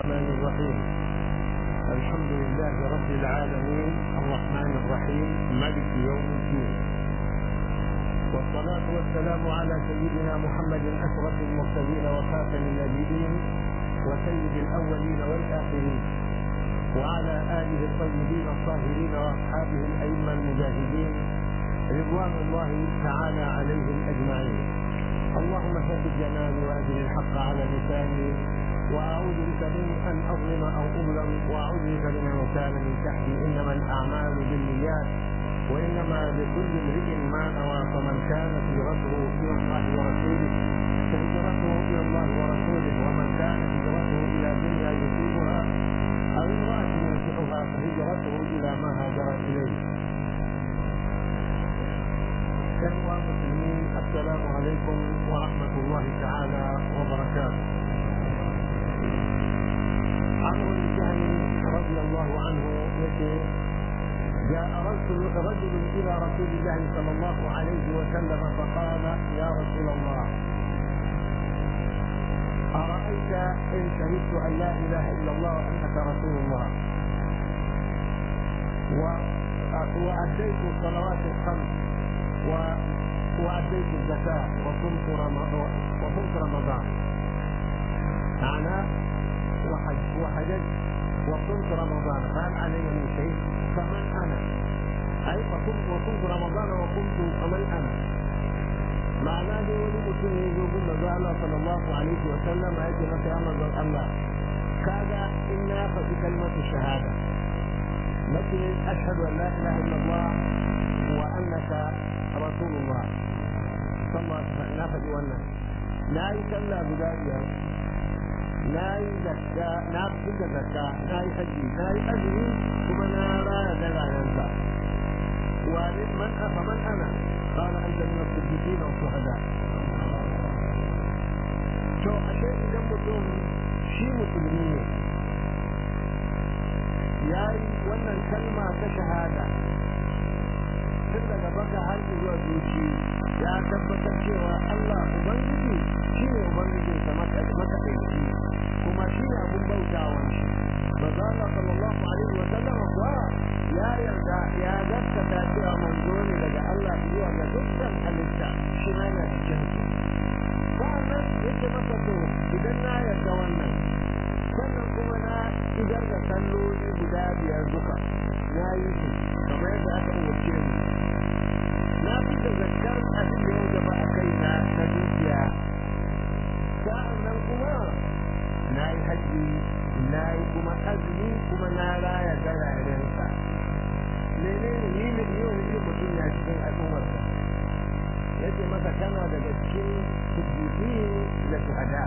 الرحمن الرحيم الحمد لله رب العالمين الرحمن الرحيم ملك يوم الدين والصلاة والسلام على سيدنا محمد أشرف المرسلين وخاتم النبيين وسيد الأولين والآخرين وعلى آله الطيبين الطاهرين وأصحابه الأئمة المجاهدين رضوان الله تعالى عليهم أجمعين اللهم ثبت جناني وأجل الحق على لساني وأعوذ بك من أن أظلم أو أظلم وأعوذ بك من أن كان من تحتي إنما الأعمال بالنيات وإنما لكل امرئ ما نوى فمن كانت هجرته إلى الله ورسوله فهجرته إلى الله ورسوله ومن كانت هجرته إلى دنيا يصيبها أو امرأة ينكحها فهجرته إلى ما هاجر إليه إخوة المسلمين السلام عليكم ورحمة الله تعالى وبركاته عمرو بن جهل رضي الله عنه يقول جاء رجل رجل الى رسول الله صلى الله عليه وسلم فقال يا رسول الله ارايت ان شهدت ان لا اله الا الله وانك رسول الله واديت الصلوات الخمس و... واديت الزكاه وصمت رمضان وصمت رمضان معناه وحج وحججت وصمت رمضان هل علي من شيء فمن انا اي فصمت وصمت رمضان وقمت فمن انا معناه دي ولي mutum ne zo gun manzo Allah sallallahu alaihi wa sallam ya ce masa ya manzon Allah kaga in na faɗi kalmatu shahada nace ashhadu an la ilaha illallah wa annaka rasulullah sallallahu alaihi wa sallam na faɗi wannan na yi sallah guda biyar na yi zakka na fita zakka na yi haji na yi azumi kuma na raya dalayensa wani man afa man ana qala anta min as-siddiqin wa shuhada to ashe idan mutum shi musulmi ne ya yi wannan kalma ta shahada tun daga baka har zuwa zuci ya tabbatar cewa Allah ubangiji shi ne ubangijinsa makaɗaici kuma shi ne abun bautawan shi manzo Allah sallallahu alaihi wa sallam kuwa ya yarda ya gaskata cewa manzo ne daga Allah zuwa ga dukkan halitta shi ma yana cikin su sa'annan yake masa to idan na yarda wannan sannan kuma na idar da salloli guda biyar duka na yi su kamar yadda aka umarce ni na fi da zakkar abin da ya gaba a kai na na dukiya sa'annan kuma na yi haji na yi kuma azumi kuma na raya gararensa menene ni ne yau ne mutum ya cikin al'ummarsa yace masa kana daga cikin siddiqin da shuhada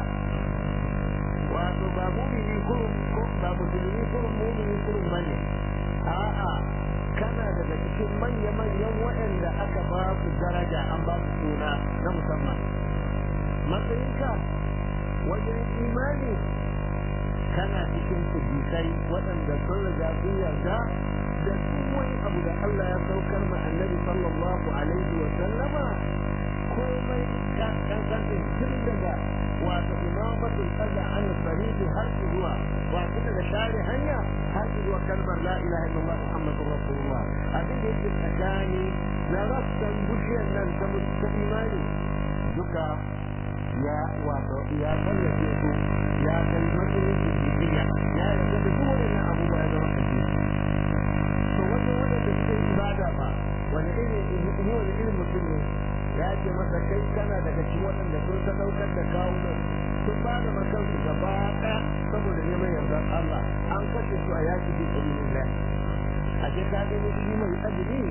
wato ba mumini kurum ko ba musulmi kurum mumini kurum bane a'a kana daga cikin manya-manyan waɗanda aka ba su daraja an ba su suna na musamman matsayinka wajen imani kana cikin siddiƙai waɗanda sun riga sun yarda da duk wani abu da Allah ya saukar ma annabi sallallahu alaihi wa sallama komai kankan tun daga wato imamatul qada an sariti har zuwa wato daga share hanya har zuwa kalmar la ilaha illallah muhammadur rasulullah abin da yake tsakani na rassan bushiyar nan ta imani duka ya wato ya tallafe su ya kai matsayin jijjiya ya yarda da duk wannan abubuwa ya zama kaje to wajen wanda da suke ibada ba wani irin ni wani irin mutum ne ya ce masa kai kana daga cikin waɗanda sun sadaukar da kawo sun ba da makansu gaba ɗaya saboda neman yardar Allah an kashe su a yaki bi sabilillah a ce ka gani shi mai azumi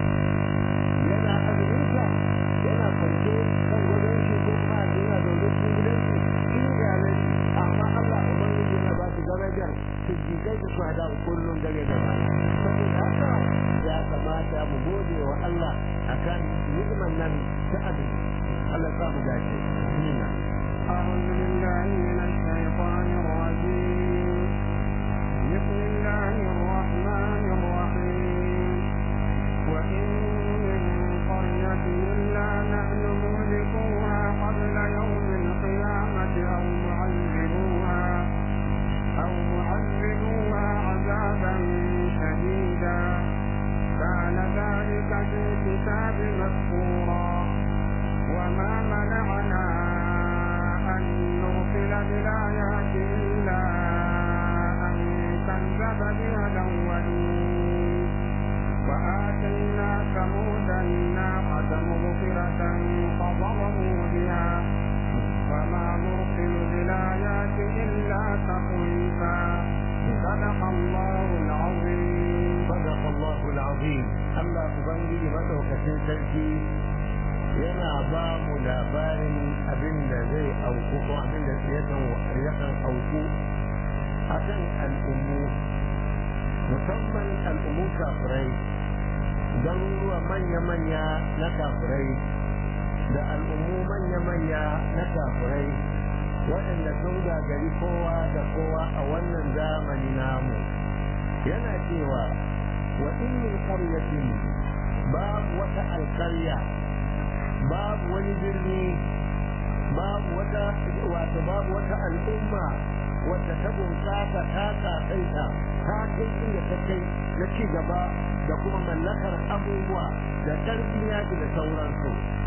yana azuminsa yana kwance kan gwadon shi ko kuma a yana zaune cikin gidansu cikin iyalai amma Allah ubangiji yana ba su darajar siddiqai da shuhada kullum dare da rana saboda haka ya kamata mu gode wa Allah akan ni'man nan ta azumi Allah ya mu dace nina أعوذ بالله من الشيطان الرجيم بسم الله الرحمن الرحيم وإن من قرية إلا نحن مهلكوها قبل يوم القيامة أو معذبوها أو sarki yana ba mu labarin abin da zai auku ko abin da yakan auku a kan al'ummu musamman al'ummu kafirai garuruwa manya-manya na kafirai da al'ummu manya-manya na kafirai waɗanda sun gagari kowa da kowa a wannan zamani namu yana cewa wa in min qaryatin babu wata alƙarya babu wani birni babu wata wato babu wata al'umma wacce ta bunƙasa ta kasaita ta kai inda ta kai na ci gaba da kuma mallakar abubuwa da ƙarfin yaƙi da sauransu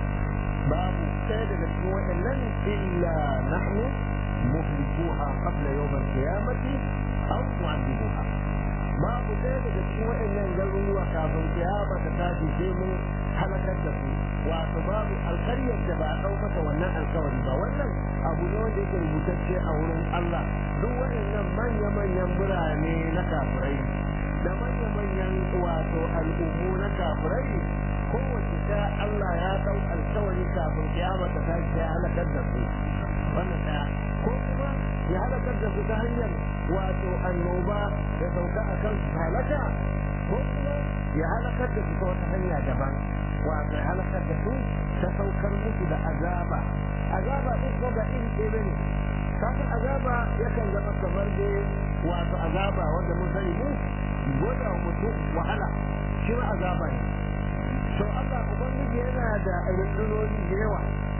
babu ɗaya daga cikin waɗannan illa nahnu muhlikuha qabla yawm al-qiyamati aw mu'adhibuha babu ɗaya daga cikin waɗannan garuruwa kafin kiyama ta tashi sai mun halakar da su wato babu alƙaryar da ba a ɗau mata wannan alƙawari ba wannan abu ne wanda yake rubutacce a wurin Allah duk waɗannan manya-manyan birane na kafirai da manya-manyan wato al'ummu na kafirai kowace ta Allah ya ɗau alƙawari kafin kiyama ta tashi ya halakar da su wannan ɗaya ko kuma ya halakar da su ta hanyar wato annoba da sauka a kan su halaka ko kuma ya halakar da su ta wata hanya daban wato ya halakar da su ta saukar musu da azaba azaba duk ko ga iri ɗaya ne kafin azaba yakan zama kamar da wato azaba wanda mun sani mu gwada mutum wahala shi ma azaba ne to Allah ubangiji yana da rundunoni da yawa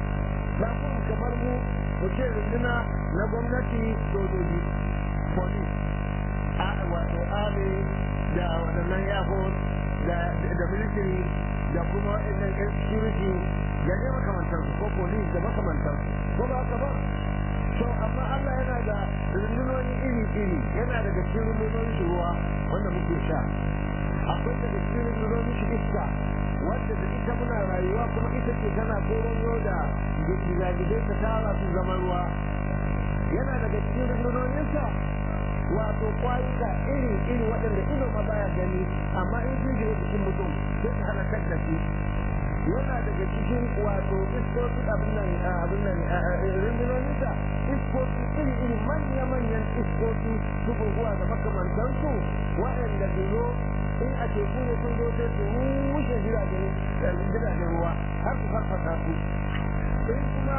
ba kuma kamar mu mu ce runduna na gwamnati sojoji police a wato army da waɗannan airforce da military da kuma waɗannan yan security da ne makamantar ko police da makamantar ko ba haka ba to amma Allah yana da rundunoni iri-iri yana daga cikin rundunonin ruwa wanda muke sha akwai daga cikin rundunonin shi iska wadda da ita muna rayuwa kuma ita ce tana koron da gizagizai ta tara su zama ruwa yana daga cikin rundunoninsa wato kwayuka iri iri waɗanda ido ma baya gani amma in sun shiga cikin mutum sai ta halakar da shi yana daga cikin wato iskoki abin nan abin nan rundunoninsa iskoki iri iri manya manyan iskoki su guguwa da makamantansu waɗanda su in a teku ne sun zo sai su rushe jiragen ruwa har su farfasa su in kuma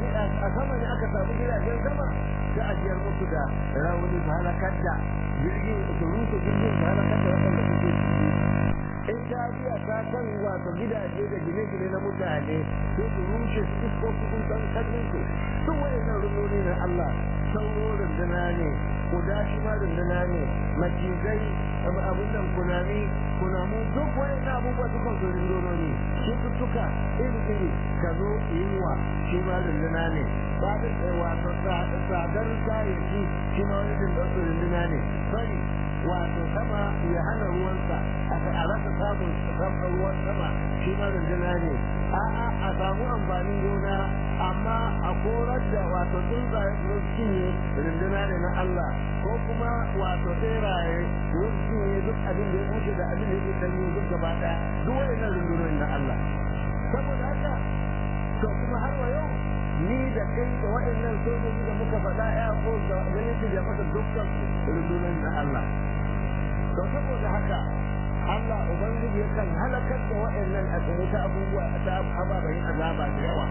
a sama ne aka samu jiragen sama sai a jiyar musu da rauni su halakar da jirgin su rushe jirgin su halakar da waɗanda suke ciki in ta biya ta kan wato gidaje da gine-gine na mutane sai su rushe su isko su kun san kallon su duk wayannan runoni na Allah sauro runduna ne kuda shi ma runduna ne macizai abin nan kunami kunamu duk wayannan abubuwa dukan su rundunoni cututtuka iri-iri ka zo yunwa shi ma runduna ne babin wato tsadar kayayyaki shi ma wani runduna ne bari wato sama ya hana ruwansa a rasa samun ruwan sama shi ma runduna ne a'a a samu amfanin gona amma a korar da wato tsuntsaye su cinye runduna ne na Allah ko kuma wato tseraye su cinye duk abin da ya wuce da abin da ya sanyi duk gaba ɗaya duk wayannan rundunonin na Allah saboda haka to kuma har wa yau ni da kai da waɗannan sojoji da muka faɗa ya ko da ganin da maka dukkan rundunonin na Allah to saboda haka Allah Ubangiji yakan halakar da waɗannan a ta abubuwa ta ababen azaba da yawa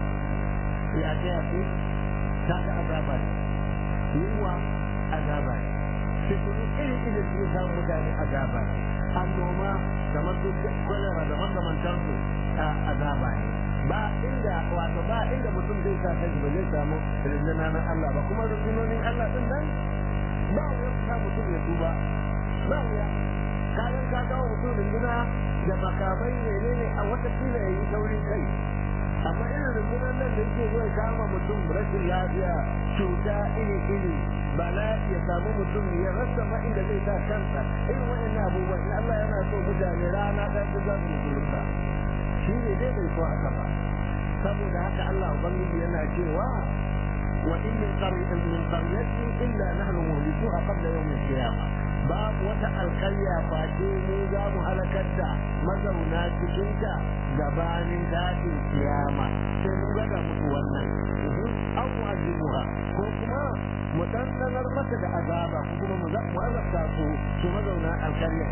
ya ta yafi ta ga azaba ne yiwa azaba ne fitinu iri iri su samu mutane azaba ne annoma da masu kwalara da makamantansu a azaba ne ba inda wato ba inda mutum zai sa kai ba zai samu rinduna na Allah ba kuma rundunonin Allah din nan ba wani sa mutum ya tuba ba wuya kayan ka kawo mutum runduna da makamai ne ne a wata kila ya yi saurin kai amma irin rundunar nan da yake zai kama mutum rashin lafiya cuta iri iri bala ya samu mutum ya rasa ma inda zai sa kansa irin waɗannan abubuwa in Allah yana so mutane rana ɗaya ta za su yi shi ne dai bai so haka ba saboda haka Allah ubangiji yana cewa wa in min qaryatin min qaryatin illa nahnu muhlikuha qabla yawm al-qiyamah babu wata alkarya face mu za mu halakar da mazauna cikinta gabanin tashin kiyama sai mun gada muku wannan an mu'azzibuha ko kuma mu dandanar mata da azaba ko kuma mu azabta su su mazauna alkarya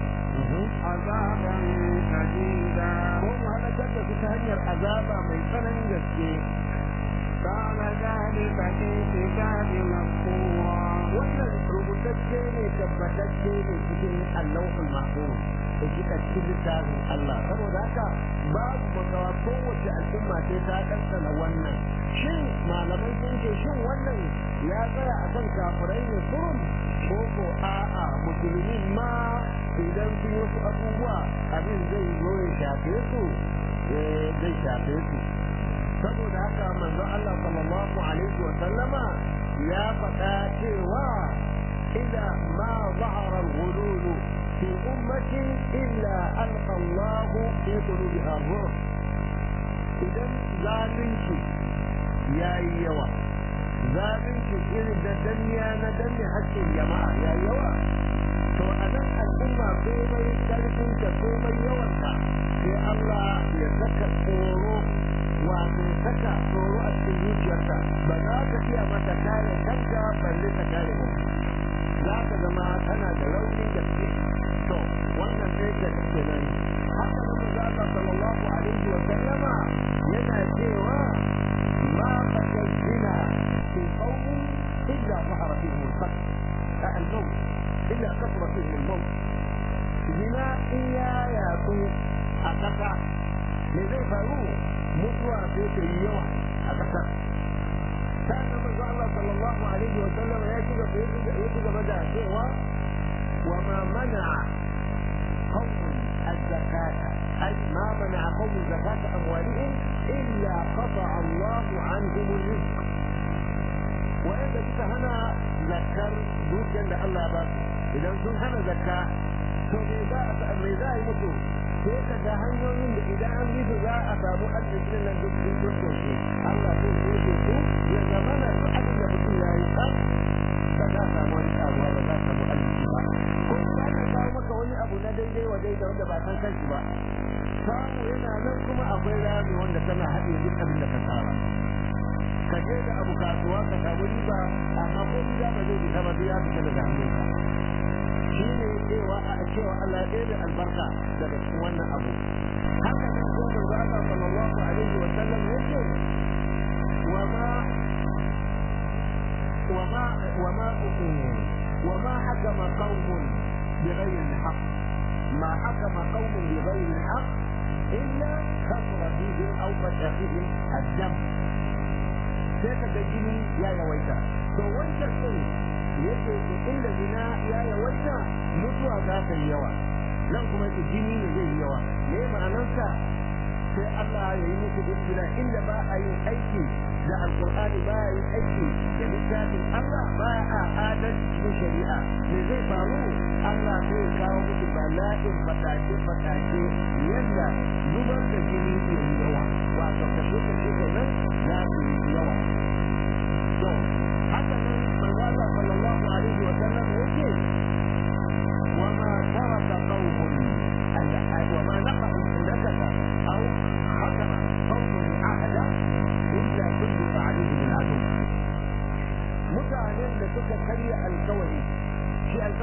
azaban shadida ko mu halakar da su ta hanyar azaba mai tsananin gaske كان ذلك في الكتاب مسطورا wannan rubutacce ne tabbatacce ne cikin allahul mahfuz da kika cikin littafin Allah saboda haka babu makawa kowace al'umma sai ta kansana wannan shin malamai sun ce shin wannan ya tsaya a kan kafirai ne kurum ko ko a'a musulmi ma idan sun yi wasu abubuwa abin zai zo ya shafe su zai shafe su saboda haka manzo Allah sallallahu alaihi wa sallama ya faɗa cewa إذا ما ظهر الغلول في أمة إلا ألقى الله في قلوبها الرعب إذا ذلك يا يوا ذلك إذا الدنيا ندني حتى الجماعة يا يوا to a nan al'umma komai karfin ta komai yawanta sai Allah ya saka tsoro wato saka tsoro a cikin zuciyarta ba za ka iya mata kare kanka balle ta kare mutum za ka zama tana da raunin gaske to wannan sai da kake nan haka nan manzo Allah sallallahu alaihi wa sallama yana cewa ma fakazina fi qawmin illa zahara fihim al-qatl al-maut illa kasra fihim al-maut zina iya ya su a kasa me zai faru mutuwa sai ta yi yawa a kasar كان النبي الله صلى الله عليه وسلم يجب يجب بدا سوى وما منع قوم الزكاة أي ما منع قوم زكاة أموالهم إلا قطع الله عنهم الرزق وإذا كنت هنا ذكر دوكا لله بس إذا كنت هنا زكاة فماذا يموتوا sai ka ga hanyoyin da idan an bi su za a samu arzikin nan duk sun dukkan Allah zai soke su ya zama na duk abin da mutum ya yi tsaf ba za a samu wani karuwa ba za a samu arziki ba ko ba ka kawo maka wani abu na daidai wa daidai wanda ba san kanshi ba samu yana nan kuma akwai rami wanda tana haɗe duk abin da ka saba ka je da abu kasuwa ka samu riba amma ko ba zai fita ba ya fita daga hannunka shi ne cewa a cewa Allah ɗaya da albarka daga cikin wannan abu haka ne ko manzo Allah sallallahu alaihi wa sallam yake wa ma wa ma wa ma wa ma hakama qaumun بغير الحق ما حكم قوم بغير الحق إلا كثر فيهم أو مشى فيهم الدم سيكا جيني يا يويتا تو وانت yake inda zina ya yawaita mutuwa za ta yi yawa nan kuma yake jini ne zai yi yawa me ma'anarsa sai Allah ya yi muku dukkan inda ba a yin aiki da alkur'ani ba a yin aiki da littafin Allah ba a adalci cikin shari'a me zai faru Allah zai kawo muku bala'in fatake fatake